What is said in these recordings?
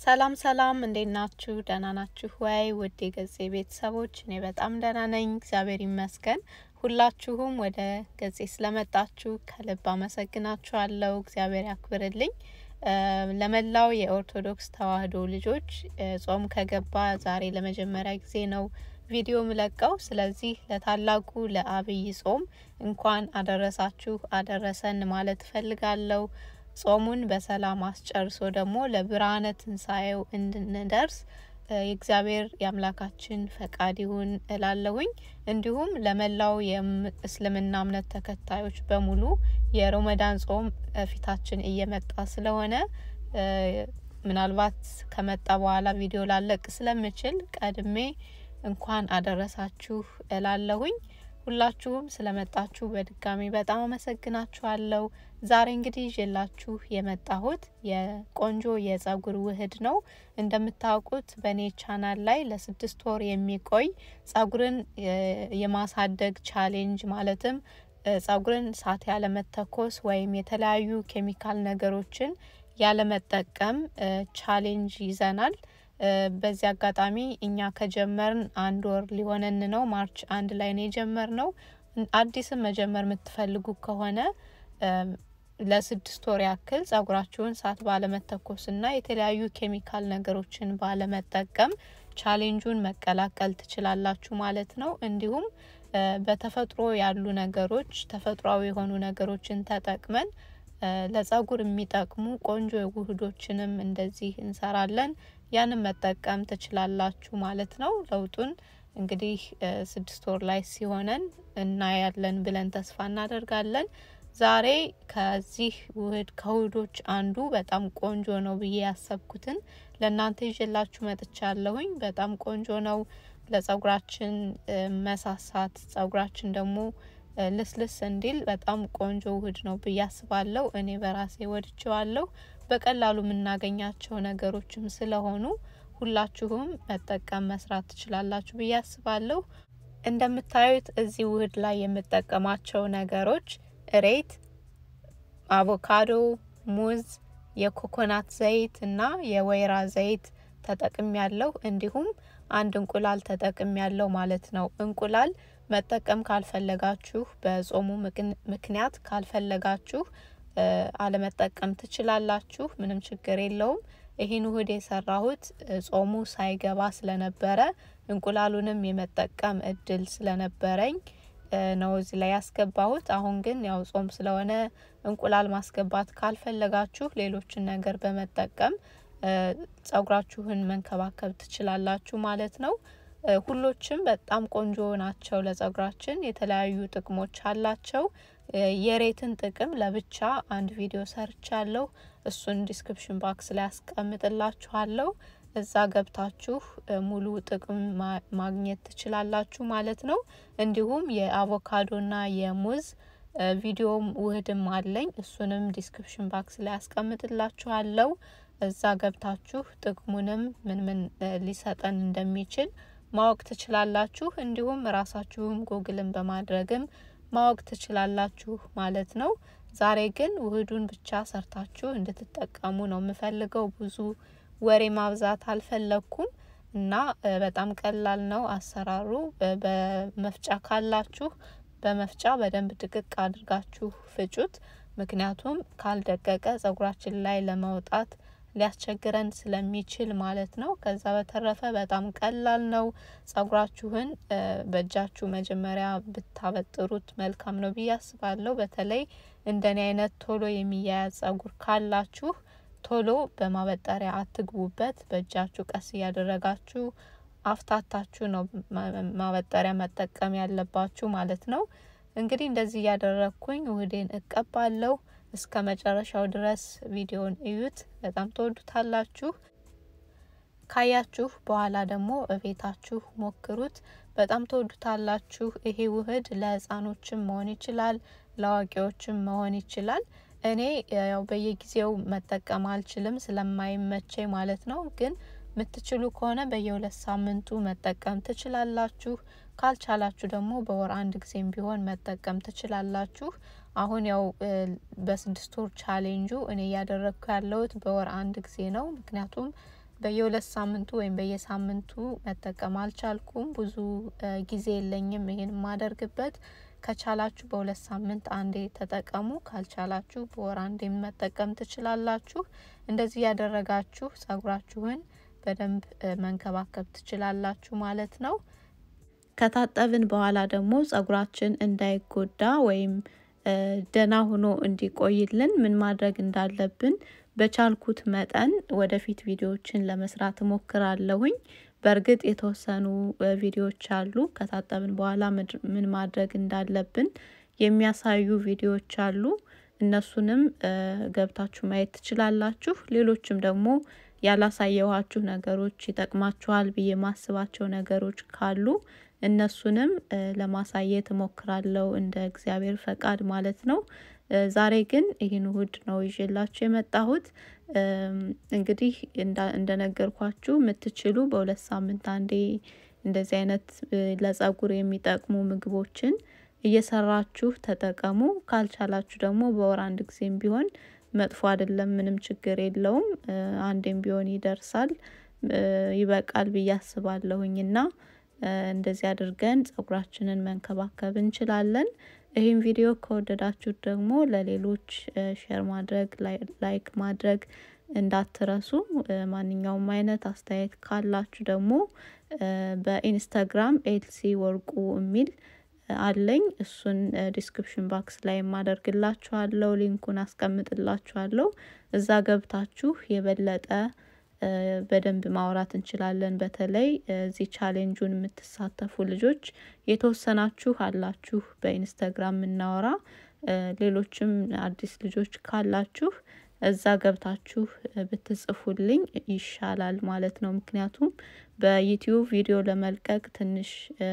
ሰላም ሰላም፣ እንዴት ናችሁ? ደህና ናችሁ ወይ? ውድ የገጼ ቤተሰቦች፣ እኔ በጣም ደህና ነኝ፣ እግዚአብሔር ይመስገን። ሁላችሁም ወደ ገጼ ስለመጣችሁ ከልብ አመሰግናችኋለሁ። እግዚአብሔር ያክብርልኝ። ለመላው የኦርቶዶክስ ተዋሕዶ ልጆች ጾም ከገባ ዛሬ ለመጀመሪያ ጊዜ ነው ቪዲዮ ምለቀው። ስለዚህ ለታላቁ ለአብይ ጾም እንኳን አደረሳችሁ አደረሰን ማለት እፈልጋለሁ። ጾሙን በሰላም አስጨርሶ ደግሞ ለብርሃነ ትንሣኤው እንድንደርስ የእግዚአብሔር የአምላካችን ፈቃድ ይሁን እላለሁኝ። እንዲሁም ለመላው የእስልምና እምነት ተከታዮች በሙሉ የሮመዳን ጾም ፊታችን እየመጣ ስለሆነ ምናልባት ከመጣ በኋላ ቪዲዮ ላለቅ ስለምችል ቀድሜ እንኳን አደረሳችሁ እላለሁኝ። ሁላችሁም ስለመጣችሁ በድጋሚ በጣም አመሰግናችኋለሁ። ዛሬ እንግዲህ ይዤላችሁ የመጣሁት የቆንጆ የጸጉር ውህድ ነው። እንደምታውቁት በእኔ ቻናል ላይ ለስድስት ወር የሚቆይ ጸጉርን የማሳደግ ቻሌንጅ ማለትም ጸጉርን ሳት ያለመተኮስ ወይም የተለያዩ ኬሚካል ነገሮችን ያለመጠቀም ቻሌንጅ ይዘናል። በዚህ አጋጣሚ እኛ ከጀመርን አንድ ወር ሊሆነን ነው። ማርች አንድ ላይ ነው የጀመር ነው። አዲስም መጀመር የምትፈልጉ ከሆነ ለስድስት ወር ያክል ጸጉራችሁን ሳት ባለመተኮስና የተለያዩ ኬሚካል ነገሮችን ባለመጠቀም ቻሌንጁን መቀላቀል ትችላላችሁ ማለት ነው። እንዲሁም በተፈጥሮ ያሉ ነገሮች ተፈጥሯዊ የሆኑ ነገሮችን ተጠቅመን ለጸጉር የሚጠቅሙ ቆንጆ ውህዶችንም እንደዚህ እንሰራለን። ያንን መጠቀም ትችላላችሁ ማለት ነው። ለውጡን እንግዲህ ስድስት ወር ላይ ሲሆነን እናያለን ብለን ተስፋ እናደርጋለን። ዛሬ ከዚህ ውህድ ከውህዶች አንዱ በጣም ቆንጆ ነው ብዬ ያሰብኩትን ለእናንተ ይዤላችሁ መጥቻለሁኝ። በጣም ቆንጆ ነው ለጸጉራችን መሳሳት፣ ጸጉራችን ደግሞ ልስልስ እንዲል በጣም ቆንጆ ውህድ ነው ብዬ አስባለሁ። እኔ በራሴ ወድጀዋለሁ። በቀላሉ የምናገኛቸው ነገሮችም ስለሆኑ ሁላችሁም መጠቀም መስራት ትችላላችሁ ብዬ አስባለሁ። እንደምታዩት እዚህ ውህድ ላይ የምጠቀማቸው ነገሮች እሬት፣ አቮካዶ፣ ሙዝ፣ የኮኮናት ዘይት እና የወይራ ዘይት ተጠቅም ያለው እንዲሁም አንድ እንቁላል ተጠቅም ያለው ማለት ነው። እንቁላል መጠቀም ካልፈለጋችሁ በጾሙ ምክንያት ካልፈለጋችሁ አለመጠቀም ትችላላችሁ። ምንም ችግር የለውም። ይህን ውህድ የሰራሁት ጾሙ ሳይገባ ስለነበረ እንቁላሉንም የመጠቀም እድል ስለነበረኝ ነው እዚህ ላይ ያስገባሁት። አሁን ግን ያው ጾም ስለሆነ እንቁላል ማስገባት ካልፈለጋችሁ ሌሎችን ነገር በመጠቀም ጸጉራችሁን መንከባከብ ትችላላችሁ ማለት ነው። ሁሎችም በጣም ቆንጆ ናቸው ለጸጉራችን። የተለያዩ ጥቅሞች አላቸው። የሬትን ጥቅም ለብቻ አንድ ቪዲዮ ሰርቻለሁ። እሱን ዲስክሪፕሽን ባክስ ላይ ያስቀምጥላችኋለሁ። እዛ ገብታችሁ ሙሉ ጥቅም ማግኘት ትችላላችሁ ማለት ነው። እንዲሁም የአቮካዶና የሙዝ ቪዲዮም ውህድም አለኝ። እሱንም ዲስክሪፕሽን ባክስ ላይ ያስቀምጥላችኋለሁ። እዛ ገብታችሁ ጥቅሙንም ምን ምን ሊሰጠን እንደሚችል ማወቅ ትችላላችሁ። እንዲሁም ራሳችሁም ጎግልን በማድረግም ማወቅ ትችላላችሁ ማለት ነው። ዛሬ ግን ውህዱን ብቻ ሰርታችሁ እንድትጠቀሙ ነው የምፈልገው። ብዙ ወሬ ማብዛት አልፈለግኩም እና በጣም ቀላል ነው አሰራሩ። በመፍጫ ካላችሁ በመፍጫ በደንብ ድቅቅ አድርጋችሁ ፍጩት። ምክንያቱም ካልደቀቀ ጸጉራችን ላይ ለማውጣት ሊያስቸግረን ስለሚችል ማለት ነው። ከዛ በተረፈ በጣም ቀላል ነው። ጸጉራችሁን በእጃችሁ መጀመሪያ ብታበጥሩት መልካም ነው ብዬ አስባለሁ። በተለይ እንደኔ አይነት ቶሎ የሚያያዝ ጸጉር ካላችሁ ቶሎ በማበጠሪያ አትግቡበት። በእጃችሁ ቀስ እያደረጋችሁ አፍታታችሁ ነው ማበጠሪያ መጠቀም ያለባችሁ ማለት ነው። እንግዲህ እንደዚህ እያደረግኩኝ ውህዴን እቀባለሁ። እስከ መጨረሻው ድረስ ቪዲዮን እዩት። በጣም ተወዱታላችሁ። ካያችሁ በኋላ ደግሞ እቤታችሁ ሞክሩት። በጣም ተወዱታላችሁ። ይሄ ውህድ ለሕፃኖችም መሆን ይችላል፣ ለአዋቂዎችም መሆን ይችላል። እኔ ያው በየጊዜው መጠቀም አልችልም ስለማይመቸኝ ማለት ነው። ግን የምትችሉ ከሆነ በየሁለት ሳምንቱ መጠቀም ትችላላችሁ። ካልቻላችሁ ደግሞ በወር አንድ ጊዜም ቢሆን መጠቀም ትችላላችሁ። አሁን ያው በስድስት ወር ቻሌንጁ እኔ እያደረግኩ ያለሁት በወር አንድ ጊዜ ነው። ምክንያቱም በየሁለት ሳምንቱ ወይም በየሳምንቱ መጠቀም አልቻልኩም። ብዙ ጊዜ የለኝም ይሄን የማደርግበት። ከቻላችሁ በሁለት ሳምንት አንዴ ተጠቀሙ። ካልቻላችሁ በወር አንዴ መጠቀም ትችላላችሁ። እንደዚህ ያደረጋችሁ ጸጉራችሁን በደንብ መንከባከብ ትችላላችሁ ማለት ነው። ከታጠብን በኋላ ደግሞ ጸጉራችን እንዳይጎዳ ወይም ደህና ሆኖ እንዲቆይልን ምን ማድረግ እንዳለብን በቻልኩት መጠን ወደፊት ቪዲዮዎችን ለመስራት እሞክራለሁኝ። በእርግጥ የተወሰኑ ቪዲዮዎች አሉ ከታጠብን በኋላ ምን ማድረግ እንዳለብን የሚያሳዩ ቪዲዮዎች አሉ። እነሱንም ገብታችሁ ማየት ትችላላችሁ። ሌሎችም ደግሞ ያላሳየኋችሁ ነገሮች ይጠቅማችኋል ብዬ ማስባቸው ነገሮች ካሉ እነሱንም ለማሳየት እሞክራለሁ እንደ እግዚአብሔር ፈቃድ ማለት ነው። ዛሬ ግን ይህን እሁድ ነው ይዤላችሁ የመጣሁት። እንግዲህ እንደነገርኳችሁ የምትችሉ በሁለት ሳምንት አንዴ እንደዚህ አይነት ለጸጉር የሚጠቅሙ ምግቦችን እየሰራችሁ ተጠቀሙ። ካልቻላችሁ ደግሞ በወር አንድ ጊዜም ቢሆን መጥፎ አይደለም፣ ምንም ችግር የለውም። አንዴም ቢሆን ይደርሳል፣ ይበቃል ብዬ አስባለሁኝ እና እንደዚህ አድርገን ጸጉራችንን መንከባከብ እንችላለን። ይህን ቪዲዮ ከወደዳችሁት ደግሞ ለሌሎች ሼር ማድረግ ላይክ ማድረግ እንዳትረሱ። ማንኛውም አይነት አስተያየት ካላችሁ ደግሞ በኢንስታግራም ኤልሲ ወርቁ የሚል አለኝ። እሱን ዲስክሪፕሽን ባክስ ላይ ማደርግላችኋለሁ፣ ሊንኩን አስቀምጥላችኋለሁ። እዛ ገብታችሁ የበለጠ በደንብ ማውራት እንችላለን። በተለይ እዚህ ቻሌንጁን የምትሳተፉ ልጆች የተወሰናችሁ አላችሁ በኢንስታግራም የምናወራ ሌሎችም አዲስ ልጆች ካላችሁ እዛ ገብታችሁ ብትጽፉልኝ ይሻላል ማለት ነው። ምክንያቱም በዩቲዩብ ቪዲዮ ለመልቀቅ ትንሽ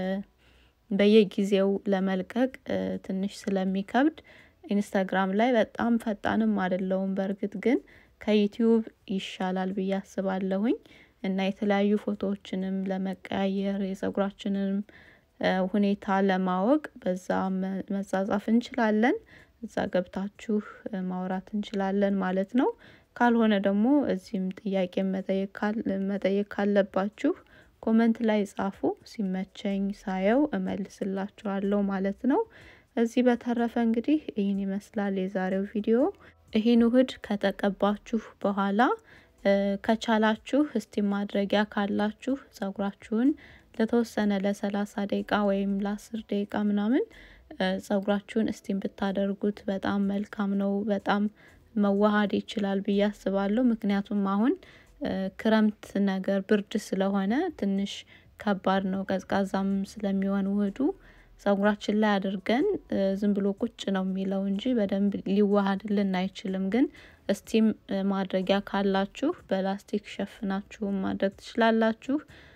በየጊዜው ለመልቀቅ ትንሽ ስለሚከብድ ኢንስታግራም ላይ በጣም ፈጣንም አይደለውም። በእርግጥ ግን ከዩቲዩብ ይሻላል ብዬ አስባለሁኝ እና የተለያዩ ፎቶዎችንም ለመቀያየር የጸጉራችንንም ሁኔታ ለማወቅ በዛ መጻጻፍ እንችላለን። እዛ ገብታችሁ ማውራት እንችላለን ማለት ነው። ካልሆነ ደግሞ እዚህም ጥያቄ መጠየቅ ካለባችሁ ኮመንት ላይ ጻፉ። ሲመቸኝ ሳየው እመልስላችኋለሁ ማለት ነው። እዚህ በተረፈ እንግዲህ ይህን ይመስላል የዛሬው ቪዲዮ። ይህን እሁድ ከተቀባችሁ በኋላ ከቻላችሁ እስቲም ማድረጊያ ካላችሁ ጸጉራችሁን ለተወሰነ ለሰላሳ ደቂቃ ወይም ለአስር ደቂቃ ምናምን ጸጉራችሁን እስቲም ብታደርጉት በጣም መልካም ነው። በጣም መዋሃድ ይችላል ብዬ አስባለሁ። ምክንያቱም አሁን ክረምት ነገር ብርድ ስለሆነ ትንሽ ከባድ ነው። ቀዝቃዛም ስለሚሆን ውህዱ ጸጉራችን ላይ አድርገን ዝም ብሎ ቁጭ ነው የሚለው እንጂ በደንብ ሊዋሃድልን አይችልም። ግን እስቲም ማድረጊያ ካላችሁ በላስቲክ ሸፍናችሁ ማድረግ ትችላላችሁ።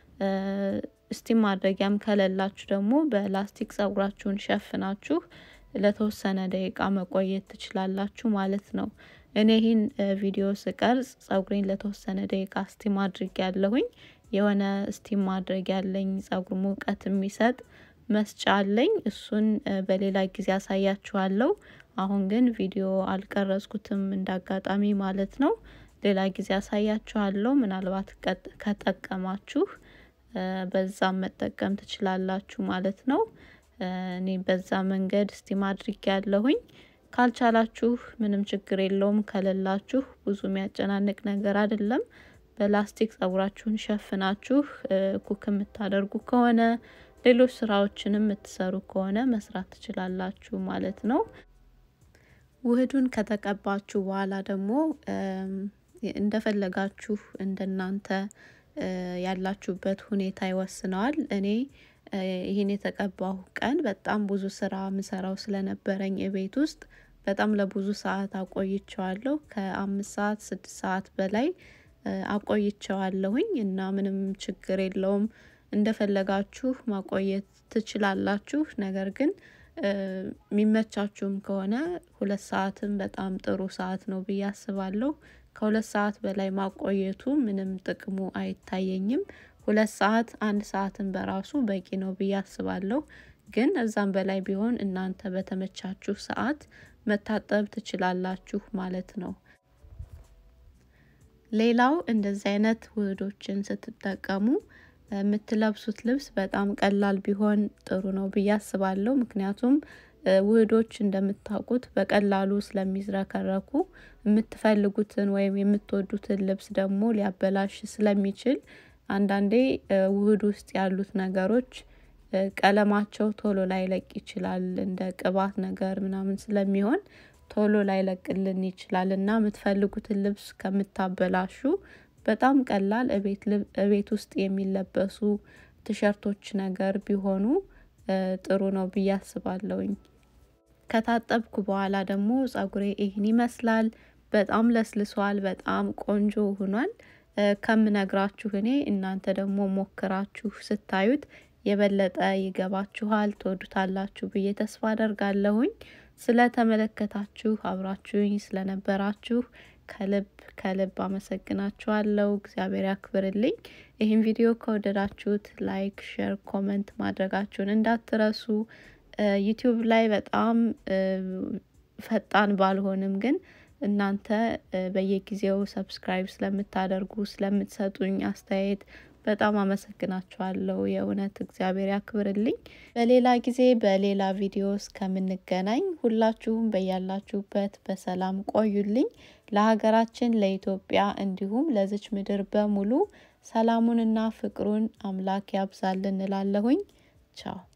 እስቲም ማድረጊያም ከሌላችሁ ደግሞ በላስቲክ ጸጉራችሁን ሸፍናችሁ ለተወሰነ ደቂቃ መቆየት ትችላላችሁ ማለት ነው። እኔ ይህን ቪዲዮ ስቀርጽ ጸጉሬን ለተወሰነ ደቂቃ ስቲም አድርግ ያለሁኝ የሆነ ስቲም ማድረግ ያለኝ ጸጉር ሙቀት የሚሰጥ መስጫ አለኝ። እሱን በሌላ ጊዜ አሳያችኋለሁ። አሁን ግን ቪዲዮ አልቀረጽኩትም እንዳጋጣሚ ማለት ነው። ሌላ ጊዜ አሳያችኋለሁ። ምናልባት ከጠቀማችሁ በዛም መጠቀም ትችላላችሁ ማለት ነው። እኔ በዛ መንገድ ስቲም አድርጌ ያለሁኝ። ካልቻላችሁ ምንም ችግር የለውም። ከሌላችሁ ብዙ የሚያጨናንቅ ነገር አይደለም። በላስቲክ ጸጉራችሁን ሸፍናችሁ ኩክ የምታደርጉ ከሆነ ሌሎች ስራዎችንም የምትሰሩ ከሆነ መስራት ትችላላችሁ ማለት ነው። ውህዱን ከተቀባችሁ በኋላ ደግሞ እንደፈለጋችሁ እንደናንተ ያላችሁበት ሁኔታ ይወስነዋል። እኔ ይህን የተቀባሁ ቀን በጣም ብዙ ስራ ምሰራው ስለነበረኝ የቤት ውስጥ በጣም ለብዙ ሰዓት አቆይቸዋለሁ። ከአምስት ሰዓት ስድስት ሰዓት በላይ አቆይቸዋለሁኝ እና ምንም ችግር የለውም። እንደፈለጋችሁ ማቆየት ትችላላችሁ። ነገር ግን የሚመቻችሁም ከሆነ ሁለት ሰዓትም በጣም ጥሩ ሰዓት ነው ብዬ አስባለሁ። ከሁለት ሰዓት በላይ ማቆየቱ ምንም ጥቅሙ አይታየኝም። ሁለት ሰዓት አንድ ሰዓትን በራሱ በቂ ነው ብዬ አስባለሁ። ግን እዛም በላይ ቢሆን እናንተ በተመቻችሁ ሰዓት መታጠብ ትችላላችሁ ማለት ነው። ሌላው እንደዚህ አይነት ውህዶችን ስትጠቀሙ የምትለብሱት ልብስ በጣም ቀላል ቢሆን ጥሩ ነው ብዬ አስባለሁ። ምክንያቱም ውህዶች እንደምታውቁት በቀላሉ ስለሚዝረከረኩ የምትፈልጉትን ወይም የምትወዱትን ልብስ ደግሞ ሊያበላሽ ስለሚችል አንዳንዴ ውህድ ውስጥ ያሉት ነገሮች ቀለማቸው ቶሎ ላይለቅ ይችላል። እንደ ቅባት ነገር ምናምን ስለሚሆን ቶሎ ላይለቅልን ይችላል እና የምትፈልጉትን ልብስ ከምታበላሹ በጣም ቀላል እቤት ውስጥ የሚለበሱ ቲሸርቶች ነገር ቢሆኑ ጥሩ ነው ብዬ አስባለሁኝ። ከታጠብኩ በኋላ ደግሞ ጸጉሬ ይህን ይመስላል። በጣም ለስልሷል። በጣም ቆንጆ ሆኗል። ከምነግራችሁ እኔ እናንተ ደግሞ ሞክራችሁ ስታዩት የበለጠ ይገባችኋል፣ ትወዱታላችሁ ብዬ ተስፋ አደርጋለሁኝ። ስለተመለከታችሁ አብራችሁኝ ስለነበራችሁ ከልብ ከልብ አመሰግናችኋለሁ። እግዚአብሔር ያክብርልኝ። ይህን ቪዲዮ ከወደዳችሁት ላይክ፣ ሼር፣ ኮመንት ማድረጋችሁን እንዳትረሱ። ዩቲዩብ ላይ በጣም ፈጣን ባልሆንም ግን እናንተ በየጊዜው ሰብስክራይብ ስለምታደርጉ ስለምትሰጡኝ አስተያየት በጣም አመሰግናችኋለሁ። የእውነት እግዚአብሔር ያክብርልኝ። በሌላ ጊዜ በሌላ ቪዲዮ እስከምንገናኝ ሁላችሁም በያላችሁበት በሰላም ቆዩልኝ። ለሀገራችን ለኢትዮጵያ እንዲሁም ለዚች ምድር በሙሉ ሰላሙንና ፍቅሩን አምላክ ያብዛልን እላለሁኝ። ቻው